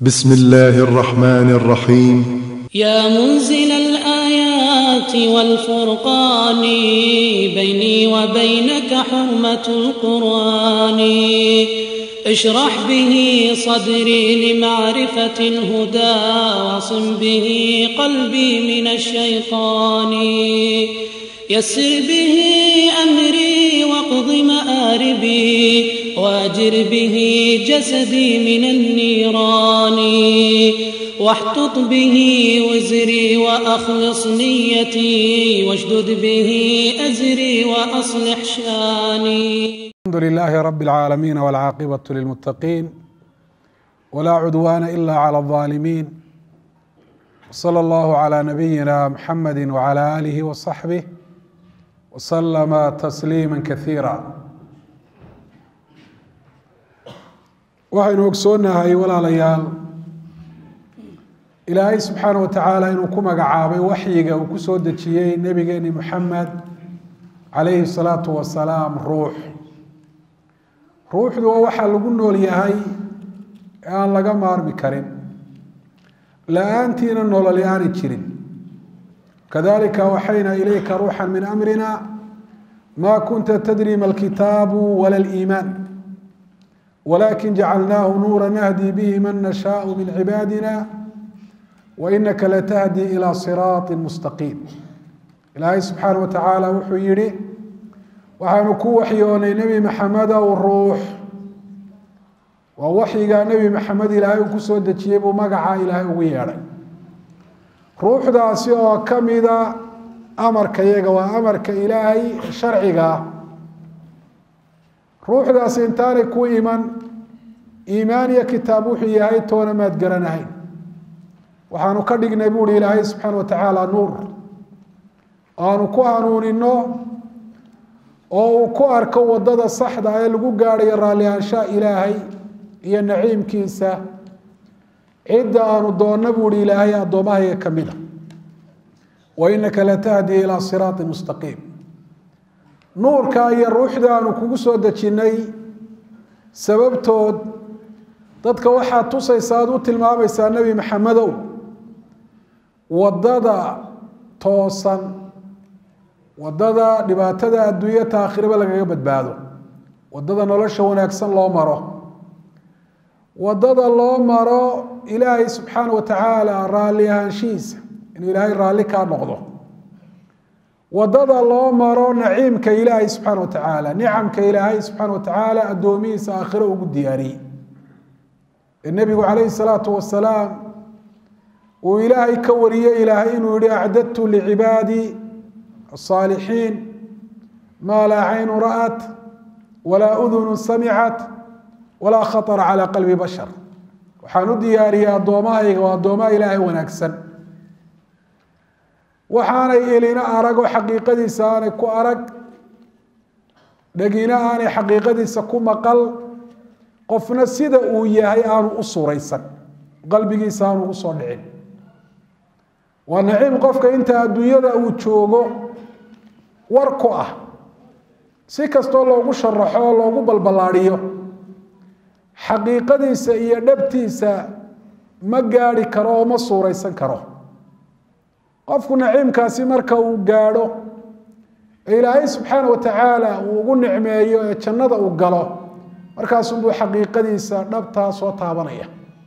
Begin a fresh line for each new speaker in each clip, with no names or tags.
بسم الله الرحمن الرحيم
يا منزل الآيات والفرقان بيني وبينك حرمة القرآن اشرح به صدري لمعرفة الهدى واصم به قلبي من الشيطان يسر به أمري واقض مآربي واجر به جسدي من النيران واحتط به وزري وأخلص نيتي واشدد به أزري وأصلح شاني
الحمد لله رب العالمين والعاقبة للمتقين ولا عدوان إلا على الظالمين صلى الله على نبينا محمد وعلى آله وصحبه وسلم تسليما كثيرا waxaynu ogsoonahay walaalayaal ilaahay subxaana wa tacaala inuu ku magacaabay waxyiga uu ku soo dejiyey nebigeeni moxamed calayhi salaatu wasalaam ruux ruuxdu waa waxaa lagu nool yahay ee aan laga maarmi karin la-aantiina nololi aanay jirin kadalika waxayna ilayka ruuxa min amrina ma kunta tadri ma alkitaabu wala liimaan wlakin jacalnaahu nuura nahdi bihi man nashaau min cibaadina wainaka latahdi ilى siraaطi mustaqiim ilaahay subxaana wa tacaala wuxuu yihi waxaanu ku waxyoonay nebi maxamedow ruux waa waxyigaa nebi maxamed ilaahay uu kusoo dejiyey buu magaca ilaahay ugu yeedhay ruuxdaasi oo kamida amarka yaga waa amarka ilaahay sharciga ruuxdaasi intaanay ku iman iimaan iyo kitaab wuxuu yahay toona maad garanahayn waxaanu ka dhignay buuhi ilaahay subxaana wa tacaala nuur aanu ku hanuunino oo uu ku arko wadada saxda ee lagu gaadhayo raallihaanshaha ilaahay iyo naciimkiisa cidda aanu doonna buuhi ilaahay addoommahayga ka mida wa inaka latahdi ilaa siraati mustaqiim nuurka iyo ruuxda aanu kugu soo dejinnay sababtood dadka waxaad tusaysa aad u tilmaamaysaa nebi maxamedow waddada toosan waddada dhibaatada adduunya taakhiraba lagaga badbaado waddada nolosha wanaagsan loo maro waddada loo maro ilaahay subxaana wa tacaala raalli ahaanshihiisa inuu ilaahay raalli kaa noqdo wadada loo maro naciimka ilaahay subxaana wa tacaala nicamka ilaahay subxaana wa tacaala addoomihiisa aakhiro ugu diyaariyey ee nebigu calayhi salaatu wasalaam uu ilaahay ka wariyey ilaahay inuu yihi acdadtu licibaadi asaalixiin maa laa caynu ra'at walaa udunu samicat walaa khatara calaa qalbi bashar waxaan u diyaariyey addoommahayga waa addoomaha ilaahay wanaagsan waxaanay elina aragoo xaqiiqadiisa aanay ku arag dhegina aanay xaqiiqadiisa ku maqal qofna sida uu yahay aanu u suraysan qalbigiisa aanu ugu soo dhicin waa naciim qofka inta adduunyada uu joogo war ku ah si kastoo loogu sharaxo oo loogu balballaadhiyo xaqiiqadiisa iyo dhabtiisa ma gaadhi karo oo ma suuraysan karo qofku naciimkaasi marka uu gaadho ee ilaahay subxaana wa tacaala uu ugu nicmeeyo ee jannada uu galo markaasunbuu xaqiiqadiisa dhabtaa soo taabanaya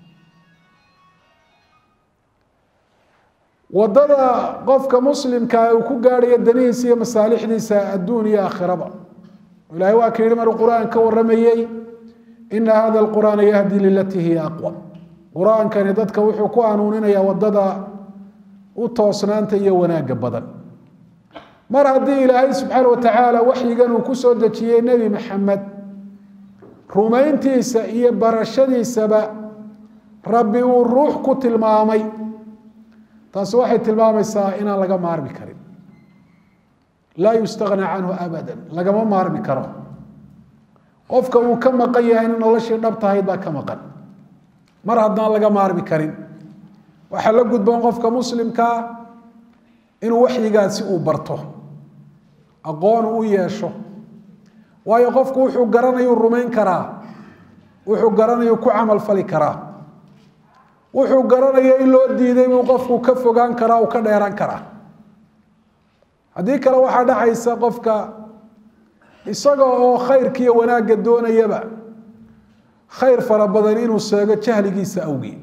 waddada qofka muslimkaa uu ku gaadhayo danihiisa iyo masaalixdiisa adduun iyo aakhiraba ilahay waa ka yihi maruu qur-aan ka warramayey ina hada alqur'aana yahdi lilatii hiya aqwa qur-aankani dadka wuxuu ku hanuuninaya waddada u toosnaanta iyo wanaagga badan mar haddii ilaahay subxaana wa tacaala waxyigan uu ku soo dejiyey nebi maxamed rumayntiisa iyo barashadiisaba rabbi uu ruux ku tilmaamay taasi waxay tilmaamaysaa inaan laga maarmi karin laa yustagna canhu abada lagama maarmi karo qofka uu ka maqan yahay in noloshii dhab tahayd baa ka maqan mar haddaan laga maarmi karin waxaa la gudboon qofka muslimkaa inuu waxyigaasi uu barto aqoon u yeesho waayo qofku wuxuu garanayuu rumayn karaa wuxuu garanayuu ku camal fali karaa wuxuu garanaya in loo diiday buu qofku ka fogaan karaa uu ka dheeran karaa haddii kale waxaa dhacaysa qofka isaga oo khayrkiiyo wanaagga doonayaba khayr fara badan inuu seego jahligiisa awgii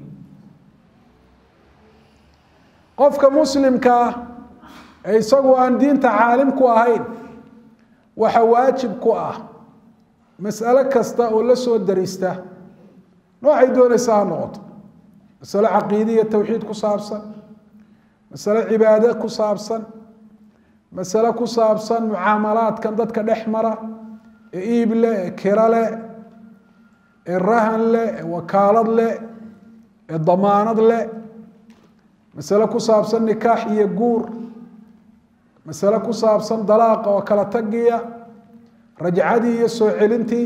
qofka muslimkaa ee isagu aan diinta caalim ku ahayn waxa waajib ku ah mas'alo kasta oo la soo darista noocay doonaysa ha noqoto masalo caqiidiya tawxiid ku saabsan masalo cibaade ku saabsan masalo ku saabsan mucaamalaadkan dadka dhex mara ee iib leh ee kiro leh ee rahan leh ee wakaalad leh ee damaanad leh masalo ku saabsan nikaax iyo guur masale ku saabsan dalaaqa oo kala tagiya rajcadii iyo soo celintii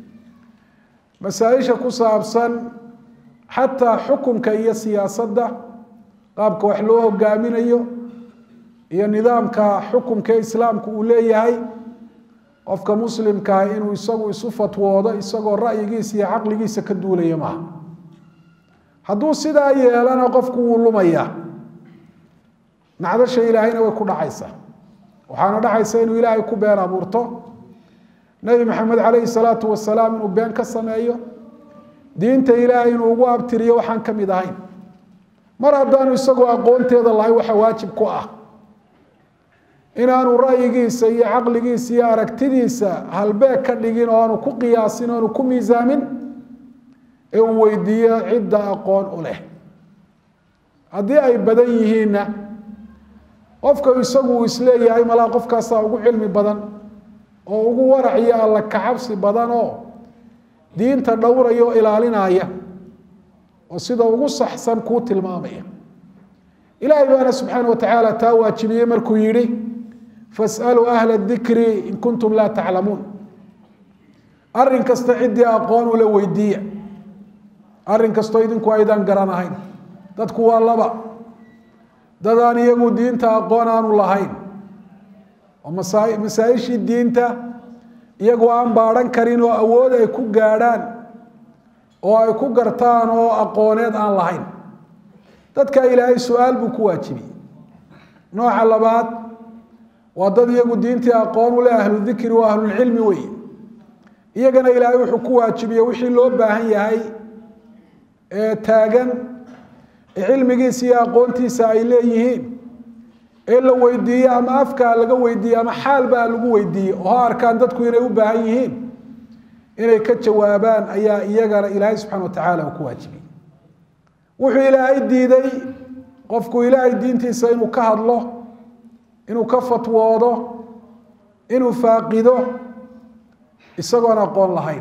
masaaisha ku saabsan xataa xukunka iyo siyaasadda qaabka wax loo hogaaminayo iyo nidaamka xukunka islaamku uu leeyahay qofka muslimkaah inuu isagu isu fatwoodo isagoo ra'yigiisa iyo caqligiisa ka duulaya maaha hadduu sidaa yeelana qofku wuu lumaya nacdasha ilaahayna way ku dhacaysaa waxaana dhacaysa inuu ilaahay ku been abuurto nebi maxamed calayhi salaatu wasalaam inuu been ka sameeyo diinta ilaahay inuu ugu abtiriyo waxaan ka mid ahayn mar haddaanu isagoo aqoonteeda lahay waxa waajib ku ah inaanu ra'yigiisa iyo caqligiisa iyo aragtidiisa halbeeg ka dhigin oo aanu ku qiyaasin o aanu ku miisaamin ee uu weydiiyo cidda aqoon u leh haddii ay badan yihiinna qofka isagu uu isleeyahay malaa qofkaasaa ugu cilmi badan oo ugu warac iyo alla kacabsi badan oo diinta dhowraya oo ilaalinaya oo sida ugu saxsan kuu tilmaamaya ilaahay baana subxaana wa tacaala taa waajibiyey markuu yidhi fasaluu ahla dikri in kuntum laa taclamuun arrin kasta ciddii aqoon ula weydiiya arrin kastoo idinku aydaan garanahayn dadku waa laba dadaan iyagu diinta aqoon aanu lahayn oo masaa- masaa-ishii diinta iyagu aan baadhan karin oo awood ay ku gaadhaan oo ay ku gartaan oo aqooneed aan lahayn dadka ilaahay su-aal buu ku waajibiyey nooca labaad waa dad iyagu diintii aqoon u leh ahlu dikri waa ahlulcilmi weeye iyagana ilaahay wuxuu ku waajibiyey wixii loo baahan yahay ee taagan ee cilmigiisa iyo aqoontiisa ay leeyihiin ee la weydiiye ama afkaa laga weydiiye ama xaalbaa lagu weydiiye oo ha arkaan dadku inay u baahan yihiin inay ka jawaabaan ayaa iyagana ilaahay subxana wa tacaala uu ku waajibiyey wuxuu ilaahay diiday qofku ilaahay diintiisa inuu ka hadlo inuu ka fatwoodo inuu faaqido isagoon aqoon lahayn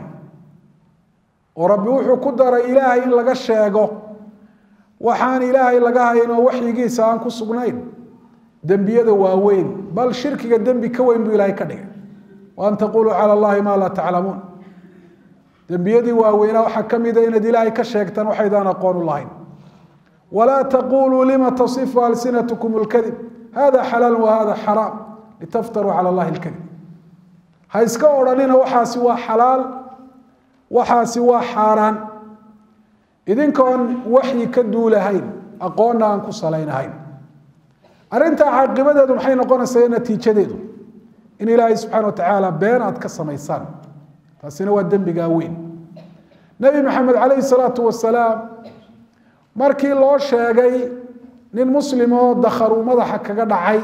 oo rabbi wuxuu ku daray ilaahay in laga sheego waxaan ilaahay laga hayn oo waxyigiisa aan ku sugnayn dembiyada waaweyn bal shirkiga dembi ka weyn buu ilaahay ka dhigay wa an taquluu cala allahi maa laa taclamuun dembiyadii waaweynaa waxaa ka mida inaad ilaahay ka sheegtaan waxaydaan aqoon u lahayn walaa taquluu lima tasifu alsinatkum lkadib hada xalaal wa hada xaraam litaftaruu cala allahi lkadib ha iska odhanina waxaasi waa xalaal waxaasi waa xaaraan idinkoon waxyi ka duulahayn aqoonna aan ku salaynahayn arrintaa caaqibadeedu maxay noqonaysaa natiijadeedu in ilaahay subxana wa tacaala been aad ka samaysaan taasina waa dembigaa weyn nebi maxamed calayhi salaatu wasalaam markii loo sheegay nin muslim oo dakharuu madaxa kaga dhacay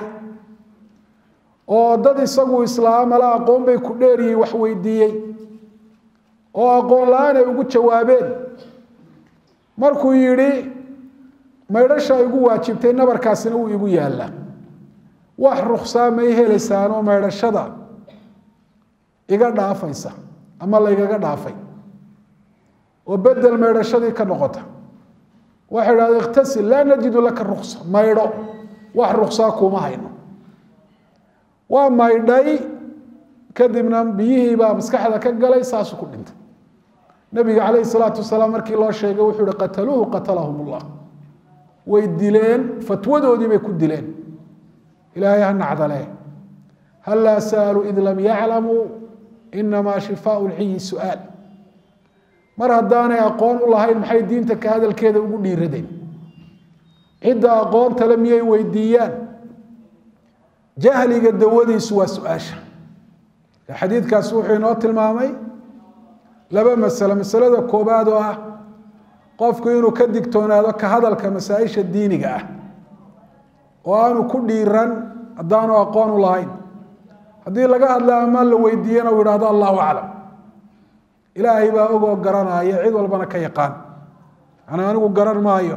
oo dad isagu islaamala aqoon bay ku dheeryihiin wax weydiiyey oo aqoon la-aan ay ugu jawaabeen markuu yidhi maydhasha igu waajibtay nabarkaasina wuu igu yaallaa wax ruksaa may helaysaan oo maydhashada iga dhaafaysa ama laygaga dhaafay oo bedel maydhashadii ka noqota waxay idhahda ikhtasil laa najidu laka ruksa maydho wax ruksaa kuma hayno waa maydhay kadibna biyihiibaa maskaxda ka galay saasuu ku dhintay nabiga calayhi salaatu wasalaam markii loo sheegay wuxuu ihi qataluuhu qatalahum ullah way dileen fatwadoodii bay ku dileen ilaahay ha nacdale hal laa sa'aluu id lam yaclamuu inamaa shifaau lciyi su'aal mar haddaanay aqoon u lahayn maxay diinta ka hadalkeeda ugu dhiiradeen cidda aqoonta le miyay weydiiyaan jahliga dawadiisu waa su-aasha xadiidkaasi wuxuu inoo tilmaamay laba masalo masalada koobaad oo ah qofku inuu ka digtoonaado ka hadalka masaa-isha diiniga ah oo aanu ku dhiiran haddaanu aqoon u lahayn haddii laga hadla ama la weydiiyana uu yidhahdo allahu aclam ilaahay baa ogoo garanaya cid walbana ka yaqaan ana anigu garan maayo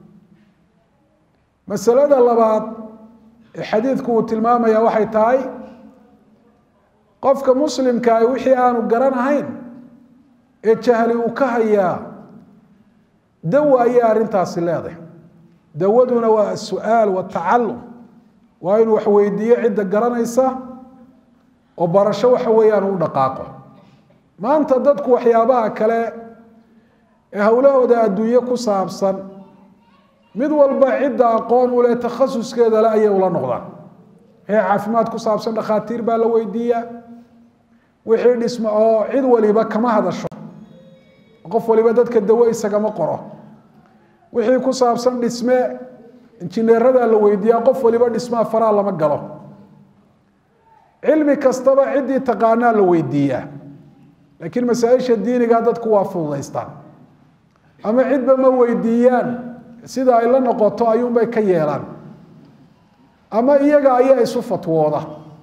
masalada labaad ee xadiidku uu tilmaamaya waxay tahay qofka muslimkaahi wixii aanu garanahayn ee jahli uu ka hayaa dawa ayay arrintaasi leedahay dawaduna waa asu'aal watacalum waa inuu wax weydiiyo cidda garanaysa oo barasho waxa weeyaan u dhaqaaqo maanta dadku waxyaabaha kale ee howlahooda adduunye ku saabsan mid walba cidda aqoon u leh takhasuskeeda le ayay ula noqdaan wixii caafimaad ku saabsan dhakhaatiir baa la weydiiyaa wixii dhismo oo cid waliba kama hadasho qof waliba dadka dawo isagama qoro wixii ku saabsan dhisme injineeradaa la weydiiyaa qof waliba dhismaa faraa lama galo cilmi kastaba ciddii taqaanaa la weydiiyaa laakiin masaa-isha diiniga dadku waa fududaystaan ama cidba ma weydiiyaan sida ay la noqoto ayuunbay ka yeelaan ama iyaga ayaa isu fatwooda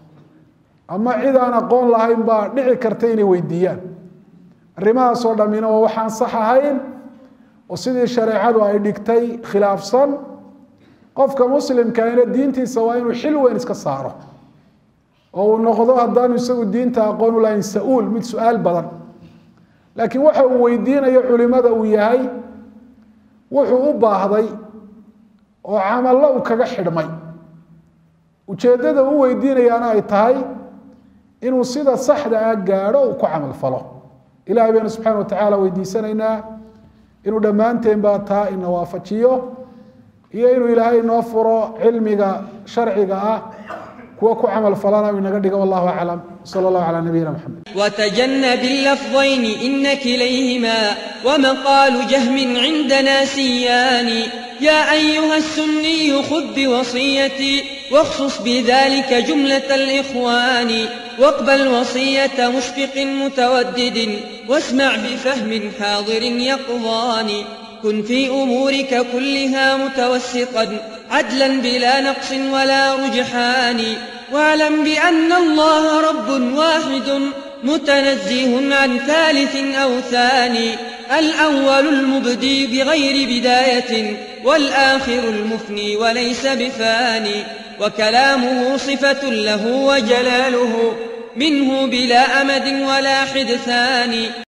ama cid aan aqoon lahayn baa dhici karta inay weydiiyaan arrimahaasoo dhammina waa waxaan sax ahayn oo sidii shareecadu ay dhigtay khilaafsan qofka muslimkaina diintiisa waa inuu xil weyn iska saaro oo uu noqdo haddaanu isagu diinta aqoon u lahayn sa-uul mid su-aal badan laakiin waxa uu weydiinayo culimada uu yahay wuxuu u baahday oo camallo uu kaga xidhmay ujeeddada u weydiinayaana ay tahay inuu sida saxda ah gaadho uu ku camal falo ilahay baynu subxana wa tacaala weydiisanaynaa inuu dhammaanteen baa taa ina waafajiyo iyo inuu ilaahay inoo furo cilmiga sharciga ah kuwa ku camal falana uu inaga dhigo wallahu aclam sala allahu calaa nabiyina maxamed
وتجنب اللفظين إن كليهما ومقال جهم عندنا سيان يا أيها السني خذ بوصيتي واخصص بذلك جملة الإخوان واقبل وصية مشفق متودد واسمع بفهم حاضر يقظان كن في أمورك كلها متوسطا عدلا بلا نقص ولا رجحان واعلم بأن الله رب واحد متنزه عن ثالث أو ثاني الأول المبدي بغير بداية والآخر المفني وليس بفاني وكلامه صفة له وجلاله منه بلا أمد ولا حدثان